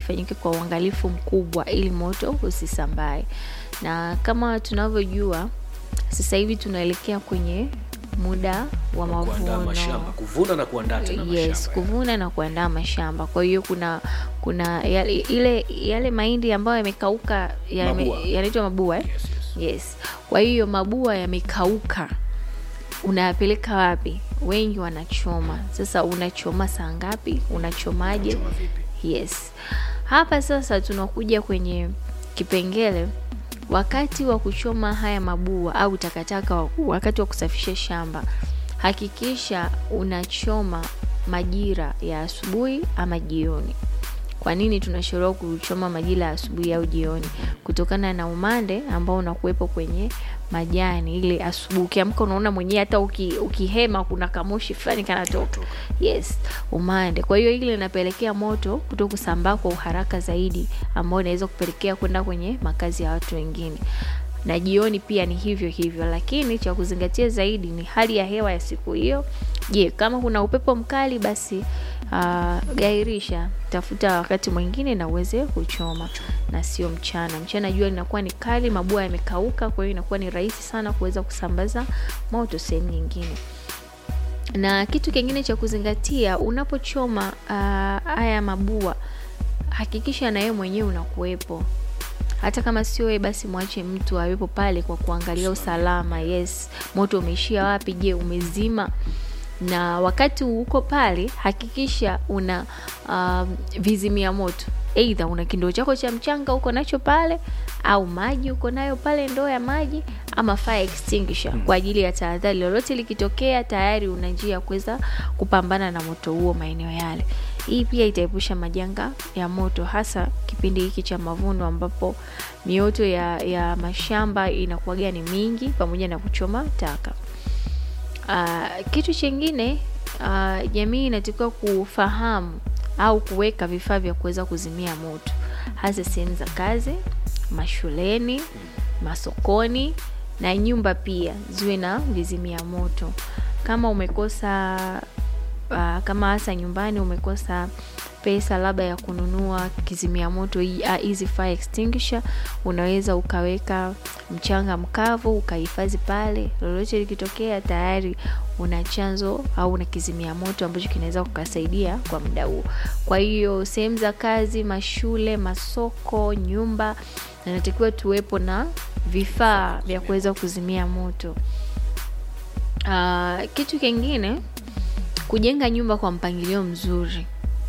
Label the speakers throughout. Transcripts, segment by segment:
Speaker 1: ifanyike kwa uangalifu mkubwa ili moto usisambae. Na kama tunavyojua sasa hivi tunaelekea kwenye muda wa
Speaker 2: kuandaa
Speaker 1: mavuno
Speaker 2: mashamba kuvuna na kuandaa tena
Speaker 1: yes,
Speaker 2: mashamba
Speaker 1: kuvuna na kuandaa mashamba. Kwa hiyo kuna kuna yale, ile yale mahindi ambayo yamekauka yame-
Speaker 2: Mabua.
Speaker 1: yanaitwa mabua eh?
Speaker 2: Yes, yes.
Speaker 1: Yes. Kwa hiyo mabua yamekauka, unayapeleka wapi? Wengi wanachoma. Sasa unachoma saa ngapi? Unachomaje?
Speaker 2: Unachoma vipi?
Speaker 1: Yes. Hapa sasa tunakuja kwenye kipengele wakati wa kuchoma haya mabua au takataka, wa- wakati wa kusafisha shamba, hakikisha unachoma majira ya asubuhi ama jioni. Kwa nini tunashauriwa kuchoma majira ya asubuhi au jioni? Kutokana na umande ambao unakuwepo kwenye majani. Ile asubuhi ukiamka, unaona mwenyewe hata uki, ukihema kuna kamoshi fulani kanatoka. Yes, umande. Kwa hiyo ile inapelekea moto kuto kusambaa kwa uharaka zaidi, ambao inaweza kupelekea kwenda kwenye makazi ya watu wengine na jioni pia ni hivyo hivyo, lakini cha kuzingatia zaidi ni hali ya hewa ya siku hiyo. Je, kama kuna upepo mkali, basi uh, gairisha, tafuta wakati mwingine na uweze kuchoma, na sio mchana. Mchana jua linakuwa ni kali, mabua yamekauka, kwa hiyo inakuwa ni rahisi sana kuweza kusambaza moto sehemu nyingine na kitu kingine cha kuzingatia unapochoma uh, haya mabua, hakikisha na wewe mwenyewe unakuwepo. Hata kama sio wewe, basi mwache mtu awepo pale kwa kuangalia usalama. Yes, moto umeishia wapi? Je, umezima? Na wakati uko pale, hakikisha una um, vizimia moto, eidha una kindoo chako cha mchanga uko nacho pale, au maji uko nayo pale, ndoo ya maji ama fire extinguisher kwa ajili ya tahadhari. Lolote likitokea, tayari una njia ya kuweza kupambana na moto huo maeneo yale. Hii pia itaepusha majanga ya moto, hasa kipindi hiki cha mavuno ambapo mioto ya, ya mashamba inakuwaga ni mingi pamoja na kuchoma taka. Uh, kitu chingine uh, jamii inatakiwa kufahamu au kuweka vifaa vya kuweza kuzimia moto hasa sehemu za kazi, mashuleni, masokoni na nyumba pia ziwe na vizimia moto. Kama umekosa uh, kama hasa nyumbani umekosa pesa labda ya kununua kizimia moto hii, uh, hizi fire extinguisher, unaweza ukaweka mchanga mkavu ukahifadhi pale. Lolote likitokea, tayari una chanzo au una kizimia moto ambacho kinaweza kukasaidia kwa muda huo. Kwa hiyo sehemu za kazi, mashule, masoko, nyumba, inatakiwa tuwepo na vifaa vya kuweza kuzimia moto. Uh, kitu kingine kujenga nyumba kwa mpangilio mzuri.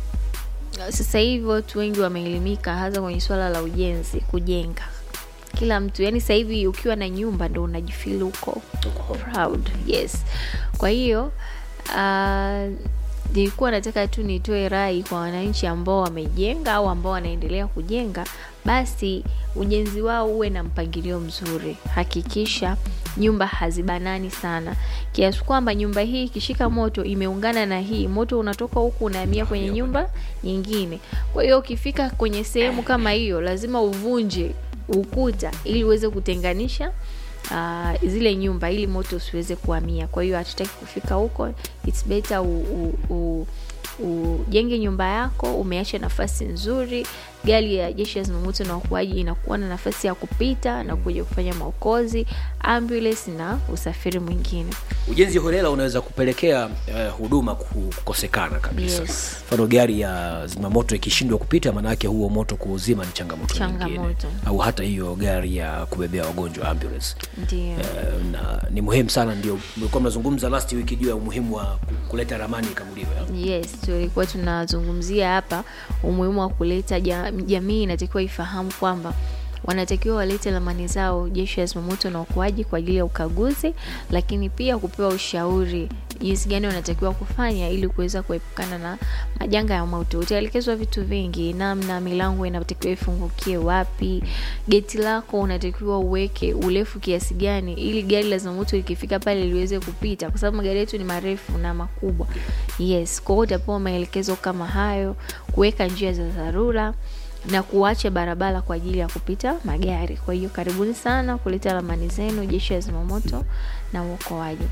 Speaker 1: Sasa hivi watu wengi wameelimika, hasa kwenye swala la ujenzi, kujenga. Kila mtu yani, sasa hivi ukiwa na nyumba ndo unajifeel uko proud. Yes, kwa hiyo uh, nilikuwa nataka tu nitoe rai kwa wananchi ambao wamejenga au ambao wanaendelea kujenga, basi ujenzi wao uwe na mpangilio mzuri. Hakikisha nyumba hazibanani sana kiasi kwamba nyumba hii ikishika moto imeungana na hii, moto unatoka huku unahamia kwenye nyumba nyingine. Kwa hiyo ukifika kwenye sehemu kama hiyo, lazima uvunje ukuta ili uweze kutenganisha uh, zile nyumba ili moto usiweze kuhamia. Kwa hiyo hatutaki kufika huko, it's better u, u, u, ujenge nyumba yako, umeacha nafasi nzuri, gari ya jeshi la zimamoto na uokoaji inakuwa na nafasi ya kupita na kuja kufanya maokozi, ambulance na usafiri mwingine.
Speaker 2: Ujenzi holela unaweza kupelekea eh, huduma kukosekana kabisa.
Speaker 1: Yes.
Speaker 2: Mfano, gari ya zimamoto ikishindwa kupita, maanake huo moto kuuzima ni changamoto nyingine,
Speaker 1: Changamoto.
Speaker 2: au hata hiyo gari ya kubebea wagonjwa ambulance.
Speaker 1: Ndio.
Speaker 2: Eh, na ni muhimu sana, ndio mlikuwa mnazungumza last week juu ya umuhimu wa ku- kuleta ramani ikaguliwe.
Speaker 1: Yes, tulikuwa tunazungumzia hapa umuhimu wa kuleta ja- jamii inatakiwa ifahamu kwamba wanatakiwa walete ramani zao jeshi la zimamoto na uokoaji kwa ajili ya ukaguzi, lakini pia kupewa ushauri jinsi gani wanatakiwa kufanya ili kuweza kuepukana na majanga ya moto. Utaelekezwa vitu vingi, namna milango inatakiwa ifungukie wapi, geti lako unatakiwa uweke urefu kiasi gani ili gari la zimamoto likifika pale liweze kupita, kwa sababu magari yetu ni marefu na makubwa. Yes, kwa hiyo utapewa maelekezo kama hayo, kuweka njia za dharura na kuacha barabara kwa ajili ya kupita magari. Kwa hiyo karibuni sana kuleta ramani zenu jeshi la zimamoto na uokoaji.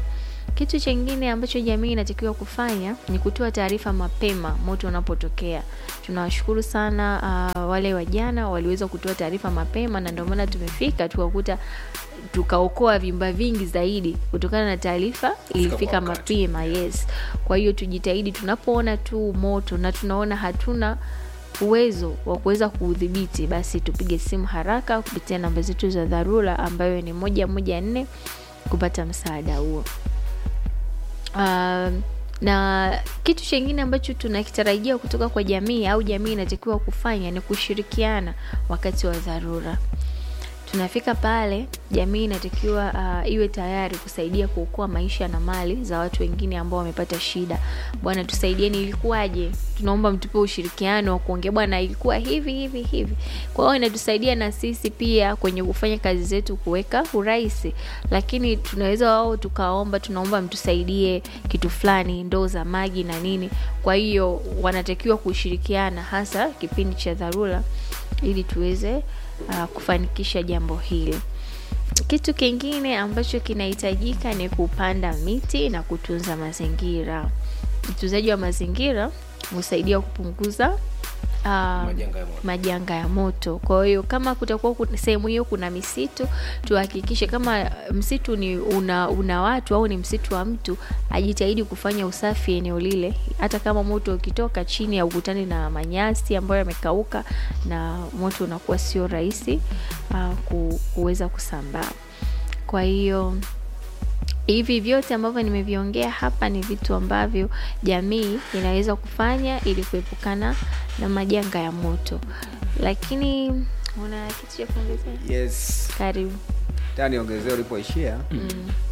Speaker 1: Kitu chengine ambacho jamii inatakiwa kufanya ni kutoa taarifa mapema moto unapotokea. Tunawashukuru sana uh, wale wajana waliweza kutoa taarifa mapema, na ndio maana tumefika tukakuta tukaokoa vyumba vingi zaidi kutokana na taarifa ilifika
Speaker 2: kwa wakati.
Speaker 1: mapema. Yes, kwa hiyo tujitahidi tunapoona tu moto na tunaona hatuna uwezo wa kuweza kuudhibiti, basi tupige simu haraka kupitia namba zetu za dharura ambayo ni moja moja nne kupata msaada huo. Um, na kitu chengine ambacho tunakitarajia kutoka kwa jamii au jamii inatakiwa kufanya ni kushirikiana wakati wa dharura. Tunafika pale, jamii inatakiwa uh, iwe tayari kusaidia kuokoa maisha na mali za watu wengine ambao wamepata shida. Bwana, tusaidieni, ilikuwaje? Tunaomba mtupe ushirikiano wa kuongea, bwana, ilikuwa hivi hivi hivi. Kwa hiyo inatusaidia na sisi pia kwenye kufanya kazi zetu kuweka urahisi, lakini tunaweza wao tukaomba, tunaomba mtusaidie kitu fulani, ndoo za maji na nini. Kwa hiyo wanatakiwa kushirikiana, hasa kipindi cha dharura, ili tuweze uh, kufanikisha jambo hili. Kitu kingine ambacho kinahitajika ni kupanda miti na kutunza mazingira. Utunzaji wa mazingira husaidia kupunguza uh,
Speaker 2: Majanga ya moto.
Speaker 1: majanga ya moto. Kwa hiyo kama kutakuwa kuna- sehemu hiyo kuna misitu, tuhakikishe kama msitu ni una, una watu au ni msitu wa mtu, ajitahidi kufanya usafi eneo lile, hata kama moto ukitoka chini au ukutani na manyasi ambayo yamekauka, na moto unakuwa sio rahisi uh, ku, kuweza kusambaa. Kwa hiyo hivi vyote ambavyo nimeviongea hapa ni vitu ambavyo jamii inaweza kufanya ili kuepukana na majanga ya moto. Lakini una kitu cha kuongezea?
Speaker 3: Yes,
Speaker 1: Karibu.
Speaker 3: ta niongezea ulipoishia.
Speaker 1: Mm.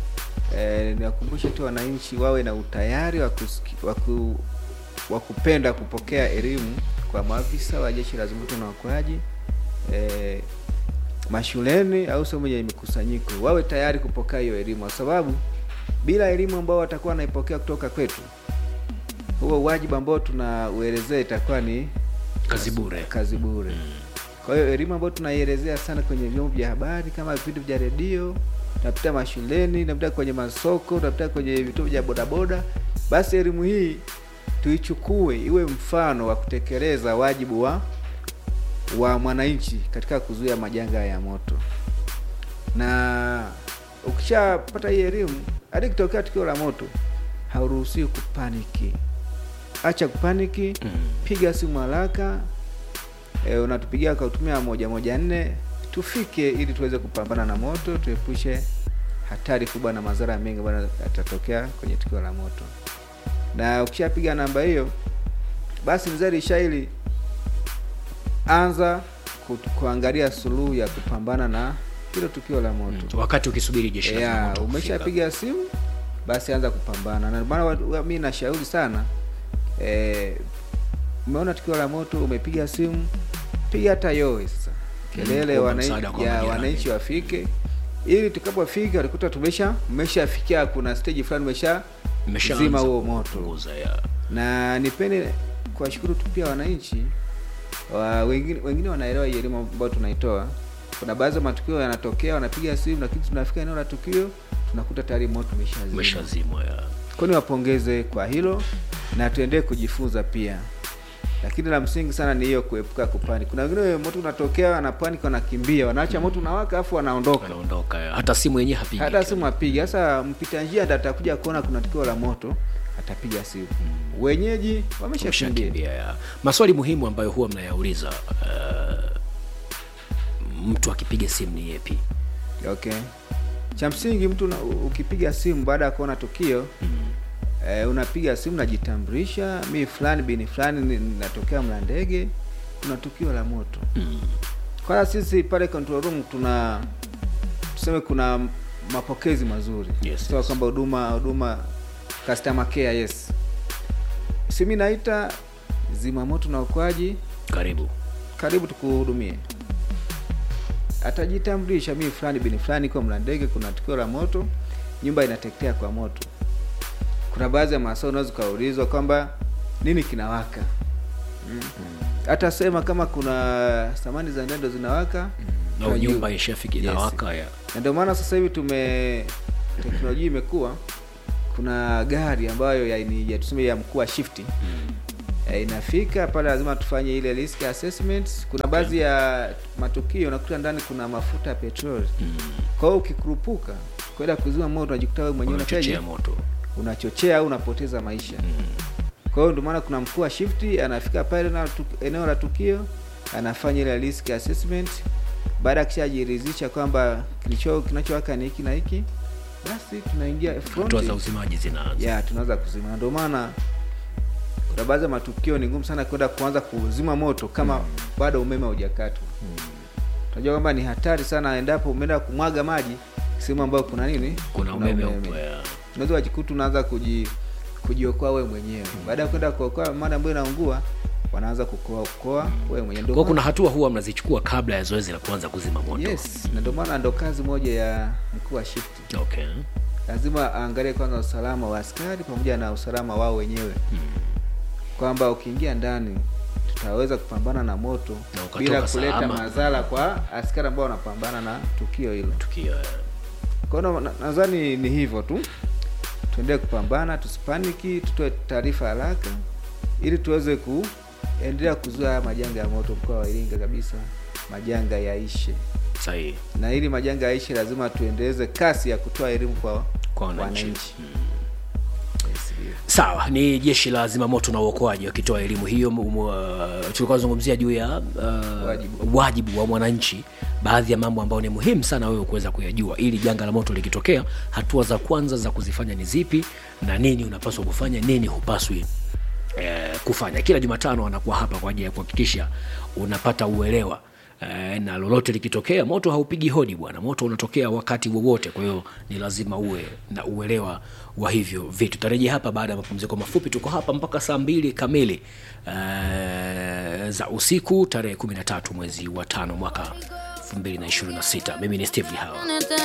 Speaker 3: Eh, niwakumbushe tu wananchi wawe na utayari wa kusiki- wa ku- wa kupenda kupokea elimu kwa maafisa wa jeshi la zimamoto na uokoaji eh, mashuleni au sehemu yenye mikusanyiko, wawe tayari kupokea hiyo elimu, kwa sababu bila elimu ambao watakuwa wanaipokea kutoka kwetu, huo wajibu ambao tunauelezea itakuwa ni
Speaker 2: Kazi bure.
Speaker 3: kazi bure. Kwa hiyo elimu ambayo tunaielezea sana kwenye vyombo vya habari kama vipindi vya redio, tunapita mashuleni, tunapita kwenye masoko, tunapita kwenye vituo vya bodaboda, basi elimu hii tuichukue iwe mfano wa kutekeleza wajibu wa wa mwananchi katika kuzuia majanga ya moto. Na ukishapata hii elimu, hadi kitokea tukio la moto, hauruhusiwi kupaniki. Acha kupaniki, piga simu haraka e, unatupigia kwa kutumia moja moja nne tufike ili tuweze kupambana na moto, tuepushe hatari kubwa na madhara mengi ambayo yatatokea kwenye tukio la moto. Na ukishapiga namba hiyo, basi mzee shaili anza ku, kuangalia suluhu ya kupambana na hilo tukio la moto.
Speaker 2: Wakati ukisubiri jeshi la
Speaker 3: Yeah,
Speaker 2: zimamoto kufika.
Speaker 3: umeshapiga simu basi anza kupambana na maana wa- wa- mi nashauri sana eh, umeona tukio la moto umepiga simu piga hata yowe sasa kelele
Speaker 2: kuomba msaada
Speaker 3: wananchi
Speaker 2: kwa
Speaker 3: ya
Speaker 2: majirani.
Speaker 3: wananchi wafike ili tukapofika walikuta tumesha mmeshafikia kuna stage fulani umesha
Speaker 2: Mmeshaanza
Speaker 3: zima huo moto
Speaker 2: kupunguza, yeah.
Speaker 3: na nipende kuwashukuru tu pia wananchi wa, wengine, wengine wanaelewa hii elimu ambayo tunaitoa. Kuna baadhi ya matukio yanatokea, wanapiga simu, lakini tunafika eneo la tukio tunakuta tayari moto umeshazima.
Speaker 2: Umeshazimwa, yeah.
Speaker 3: Kwa ni wapongeze kwa hilo na tuendelee kujifunza pia, lakini la msingi sana ni hiyo kuepuka kupani. Kuna wengine moto unatokea, wanapanic, wanakimbia, wanaacha moto unawaka, afu wanaondoka
Speaker 2: Anaondoka, yeah. hata simu yenyewe hapigi.
Speaker 3: hata simu apigi. Sasa mpita njia ndo atakuja kuona kuna tukio la moto, atapiga simu. Wenyeji wameshakimbia.
Speaker 2: Umeshakimbia, yeah. Maswali muhimu ambayo huwa mnayauliza uh, mtu akipiga simu ni yepi?
Speaker 3: Okay, cha msingi mtu una, ukipiga simu baada ya kuona tukio eh, unapiga simu najitambulisha, mi fulani bini fulani ni- natokea Mlandege, kuna tukio la moto. Kwanza sisi pale control room tuna tuseme kuna mapokezi mazuri
Speaker 2: Yes,
Speaker 3: Sio
Speaker 2: yes.
Speaker 3: kwamba huduma huduma customer care yes. Simi naita zimamoto na uokoaji,
Speaker 2: Karibu.
Speaker 3: karibu tukuhudumie. Atajitambulisha, mimi fulani bini fulani, kwa Mlandege, kuna tukio la moto, nyumba inateketea kwa moto. Kuna baadhi ya maswali unaweza ukaulizwa kwamba nini kinawaka. Mm. Atasema kama kuna samani za ndani ndo zinawaka
Speaker 2: Au
Speaker 3: tunajua.
Speaker 2: nyumba ishafiki
Speaker 3: Yes.
Speaker 2: inawaka, yeah.
Speaker 3: na ndio maana sasa hivi tume teknolojia imekuwa kuna gari ambayo ya, ni- ya tuseme ya mkuu wa shifti Eh, inafika pale lazima tufanye ile risk assessment kuna baadhi ya matukio unakuta ndani kuna mafuta ya petroli kwa hiyo ukikurupuka kwenda kuzima moto unajikuta wewe mwenyewe
Speaker 2: unachochea
Speaker 3: unafanyaje
Speaker 2: moto
Speaker 3: unachochea au unapoteza maisha kwa hiyo ndio maana kuna mkuu wa shifti anafika pale na tuk- eneo la tukio anafanya ile risk assessment baada ya kishajiridhisha kwamba kilicho kinachowaka ni hiki na hiki basi tunaingia front
Speaker 2: hatua za uzimaji zinaanza
Speaker 3: ya tunaweza kuzima ndio maana kuna baadhi ya matukio ni ngumu sana kwenda kuanza kuzima moto kama bado umeme haujakatwa tunajua kwamba ni hatari sana endapo umeenda kumwaga maji sehemu ambayo kuna nini
Speaker 2: kuna umeme upo ya
Speaker 3: unaweza wajikuta unaanza kuji kujiokoa wewe mwenyewe baada ya kwenda kuokoa mada ambayo inaungua wanaanza kukoa wewe mwenyewe Ndio
Speaker 2: kwa kuna
Speaker 3: maana-
Speaker 2: hatua huwa mnazichukua kabla ya zoezi la kuanza kuzima moto
Speaker 3: yes na ndio maana ndo kazi moja ya mkuu wa shifti
Speaker 2: okay
Speaker 3: lazima aangalie kwanza usalama wa askari pamoja na usalama wao wenyewe kwamba ukiingia ndani tutaweza kupambana na moto
Speaker 2: Na ukatoka
Speaker 3: bila kuleta
Speaker 2: salama.
Speaker 3: madhara kwa askari ambao wanapambana na tukio hilo
Speaker 2: tukio ya-
Speaker 3: kwa hiyo na- nadhani ni hivyo tu tuendelee kupambana tusipaniki tutoe taarifa haraka ili tuweze kuendelea kuzuia haya majanga ya moto mkoa wa iringa kabisa majanga yaishe
Speaker 2: sahihi
Speaker 3: na ili majanga yaishe lazima tuendeleze kasi ya kutoa elimu kwa
Speaker 2: Kwa wananchi.
Speaker 3: wananchi yes, ndio.
Speaker 2: sawa ni jeshi la zimamoto na uokoaji wakitoa elimu hiyo um, uh, tulikuwa tunazungumzia juu ya uh,
Speaker 3: Wajibu.
Speaker 2: wajibu wa mwananchi baadhi ya mambo ambayo ni muhimu sana wewe kuweza kuyajua ili janga la moto likitokea hatua za kwanza za kuzifanya ni zipi na nini unapaswa kufanya nini hupaswi eh, kufanya kila jumatano anakuwa hapa kwa ajili ya kuhakikisha unapata uelewa eh, na lolote likitokea moto haupigi hodi bwana moto unatokea wakati wowote kwa hiyo ni lazima uwe na uelewa wa hivyo vitu tarejea hapa baada ya mapumziko mafupi tuko hapa mpaka saa mbili kamili eh, za usiku tarehe 13 mwezi wa tano mwaka 2026 mimi ni steve hawa